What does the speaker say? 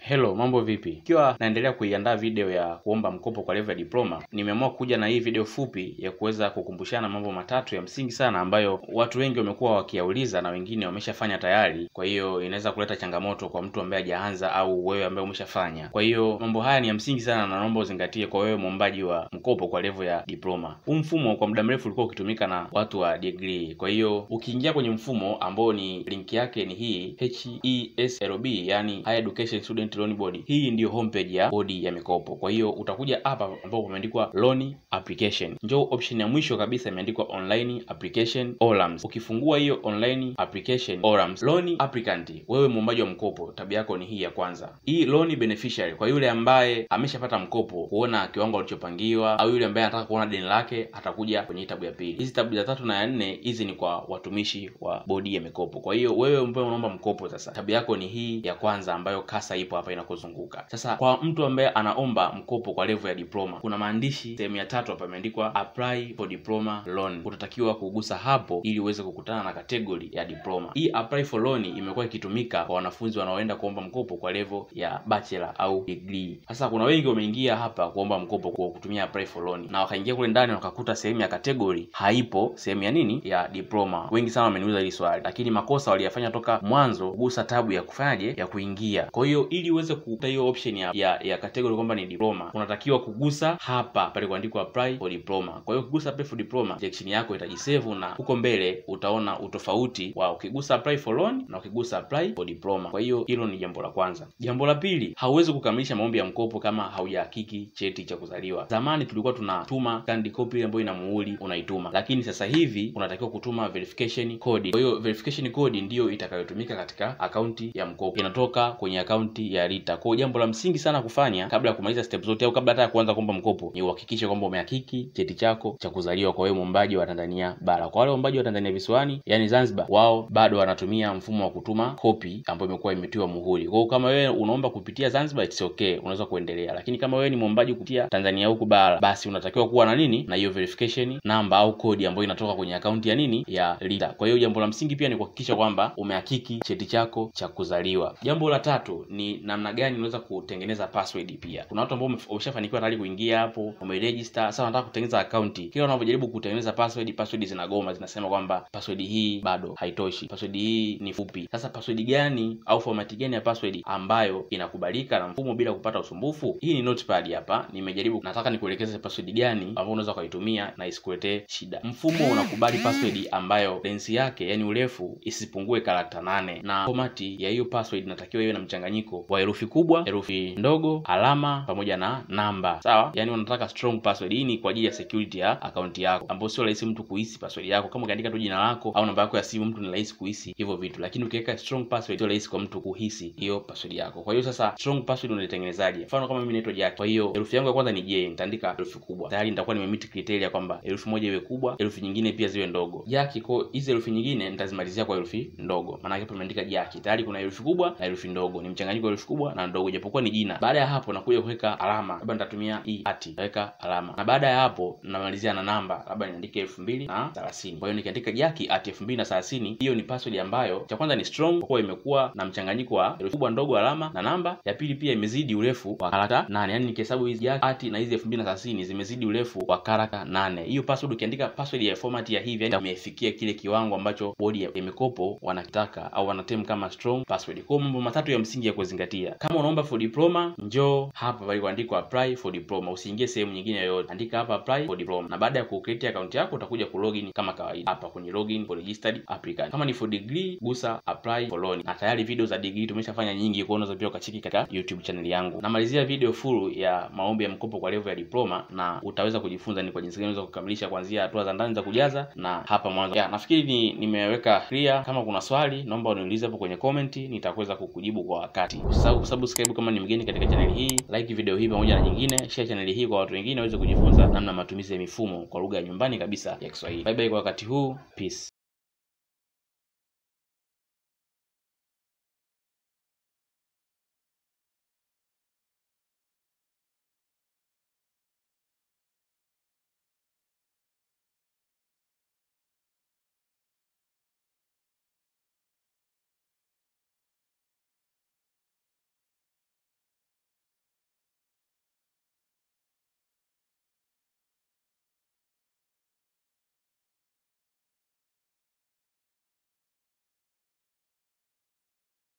Hello, mambo vipi? Ikiwa naendelea kuiandaa video ya kuomba mkopo kwa level ya diploma, nimeamua kuja na hii video fupi ya kuweza kukumbushana mambo matatu ya msingi sana ambayo watu wengi wamekuwa wakiyauliza na wengine wameshafanya tayari. Kwa hiyo inaweza kuleta changamoto kwa mtu ambaye hajaanza au wewe ambaye umeshafanya. Kwa hiyo mambo haya ni ya msingi sana na naomba uzingatie kwa wewe mwombaji wa mkopo kwa level ya diploma. Huu mfumo kwa muda mrefu ulikuwa ukitumika na watu wa degree. Kwa hiyo ukiingia kwenye mfumo ambao ni link yake ni hii HESLB, yani Higher Education Student Loan Board. Hii ndiyo homepage ya bodi ya mikopo. Kwa hiyo utakuja hapa ambapo pameandikwa loan application, njoo option ya mwisho kabisa imeandikwa online application ORAMS. Ukifungua hiyo online application ORAMS, loan applicant, wewe muombaji wa mkopo, tabia yako ni hii ya kwanza. Hii loan beneficiary, kwa yule ambaye ameshapata mkopo, kuona kiwango alichopangiwa, au yule ambaye anataka kuona deni lake, atakuja kwenye tabu ya pili. Hizi tabu za tatu na ya nne, hizi ni kwa watumishi wa bodi ya mikopo. Kwa hiyo wewe ambaye unaomba mkopo, sasa tabia yako ni hii ya kwanza ambayo kasa ipo hapa inakuzunguka. Sasa kwa mtu ambaye anaomba mkopo kwa level ya diploma, kuna maandishi sehemu ya tatu hapa imeandikwa apply for diploma loan. Utatakiwa kugusa hapo ili uweze kukutana na kategori ya diploma. Hii apply for loan imekuwa ikitumika kwa wanafunzi wanaoenda kuomba mkopo kwa level ya bachelor au degree. Sasa kuna wengi wameingia hapa kuomba mkopo kwa kutumia apply for loan na wakaingia kule ndani wakakuta sehemu ya kategori haipo, sehemu ya nini ya diploma. Wengi sana wameniuliza hili swali, lakini makosa waliyafanya toka mwanzo kugusa tabu ya kufanyaje ya kuingia. Kwa hiyo ili uweze kukuta hiyo option ya ya, ya category kwamba ni diploma, unatakiwa kugusa hapa pale kuandikwa apply for diploma. Kwa hiyo ukigusa apply for diploma, section yako itajisave na huko mbele utaona utofauti wa ukigusa apply for loan na ukigusa apply for diploma. Kwa hiyo hilo ni jambo la kwanza. Jambo la pili, hauwezi kukamilisha maombi ya mkopo kama haujahakiki cheti cha kuzaliwa. Zamani tulikuwa tunatuma scanned copy ambayo ina muhuri unaituma, lakini sasa hivi unatakiwa kutuma verification code. Kwa hiyo verification code ndiyo itakayotumika katika akaunti ya mkopo, inatoka kwenye akaunti ya RITA. Kwa hiyo jambo la msingi sana kufanya kabla ya kumaliza step zote au kabla hata ya kuanza kuomba mkopo ni uhakikishe kwamba umehakiki cheti chako cha kuzaliwa kwa wewe mwombaji wa Tanzania bara. Kwa wale waombaji wa Tanzania visiwani, yani Zanzibar, wao bado wanatumia mfumo wa kutuma kopi ambayo imekuwa imetiwa muhuri. Kwa hiyo kama wewe unaomba kupitia Zanzibar, it's okay, unaweza kuendelea, lakini kama wewe ni mwombaji kupitia Tanzania huku bara, basi unatakiwa kuwa na nini na hiyo verification namba au kodi ambayo inatoka kwenye akaunti ya nini ya RITA. Kwa hiyo jambo la msingi pia ni kuhakikisha kwamba umehakiki cheti chako cha kuzaliwa. Jambo la tatu ni namna gani unaweza kutengeneza password. Pia kuna watu ambao wameshafanikiwa tayari kuingia hapo, umeregister, sasa wanataka kutengeneza akaunti. Kila unapojaribu kutengeneza password, password zinagoma, zinasema kwamba password hii bado haitoshi, password hii ni fupi. Sasa password gani au format gani ya password ambayo inakubalika na mfumo bila kupata usumbufu? Hii ni notepad hapa, nimejaribu, nataka nikuelekeze password gani ambayo unaweza ukaitumia na isikuletee shida. Mfumo unakubali password ambayo lensi yake, yani urefu, isipungue karakta nane, na format ya hiyo password inatakiwa iwe na mchanganyiko wa herufi kubwa, herufi ndogo, alama pamoja na namba. Sawa, yani unataka strong password. Hii ni kwa ajili ya security ya akaunti yako, ambapo sio rahisi mtu kuhisi password yako. Kama ukiandika tu jina lako au namba yako ya simu, mtu ni rahisi kuhisi hivyo vitu, lakini ukiweka strong password sio rahisi kwa mtu kuhisi hiyo password yako. Kwa hiyo sasa, strong password unaitengenezaje? Mfano kama mimi naitwa Jack, kwa hiyo herufi yangu ya kwanza ni J, nitaandika herufi kubwa, tayari nitakuwa nimemeet criteria kwamba herufi moja iwe kubwa, herufi nyingine pia ziwe ndogo. Jack, kwa hizi herufi nyingine nitazimalizia kwa herufi ndogo, maana hapo nimeandika Jack, tayari kuna herufi kubwa na herufi ndogo, ni mchanganyiko wa herufi kubwa na ndogo, japokuwa ni jina. Baada ya hapo nakuja kuweka alama, labda nitatumia hii ati, naweka alama, na baada ya hapo namalizia na namba, labda niandike elfu mbili na thelathini. Kwa hiyo nikiandika Jack ati elfu mbili na thelathini, hiyo ni password ambayo cha kwanza ni strong, kwa kuwa imekuwa na mchanganyiko wa herufi kubwa, ndogo, alama na namba. Ya pili pia imezidi urefu wa karaka nane, yani nikihesabu hizi Jack ati na hizi elfu mbili na thelathini zimezidi urefu wa karaka nane. Hiyo password ukiandika password ya format ya hivi, yani imefikia kile kiwango ambacho bodi ya mikopo wanakitaka au wanatem kama strong password. Kwa mambo matatu ya msingi ya kuzingatia kama unaomba for diploma, njoo hapa palikoandikwa apply for diploma, usiingie sehemu nyingine yoyote, andika hapa apply for diploma, na baada ya kucreate account yako utakuja kulogin kama kawaida hapa kwenye login for registered applicant. Kama ni for degree, gusa apply for loan, na tayari video za degree tumeshafanya nyingi, kwa unaweza pia ukacheki katika YouTube channel yangu. Namalizia video full ya maombi ya mkopo kwa level ya diploma, na utaweza kujifunza ni kwa jinsi gani unaweza kukamilisha kuanzia hatua za ndani za kujaza na hapa mwanzo. Ya, nafikiri ni nimeweka clear. Kama kuna swali naomba uniulize hapo kwenye comment, nitaweza kukujibu kwa wakati. Usisahau kusubscribe kama ni mgeni katika channel hii, like video hii pamoja na nyingine, share channel hii kwa watu wengine waweze kujifunza namna matumizi ya mifumo kwa lugha ya nyumbani kabisa ya Kiswahili. Bye bye kwa wakati huu, peace.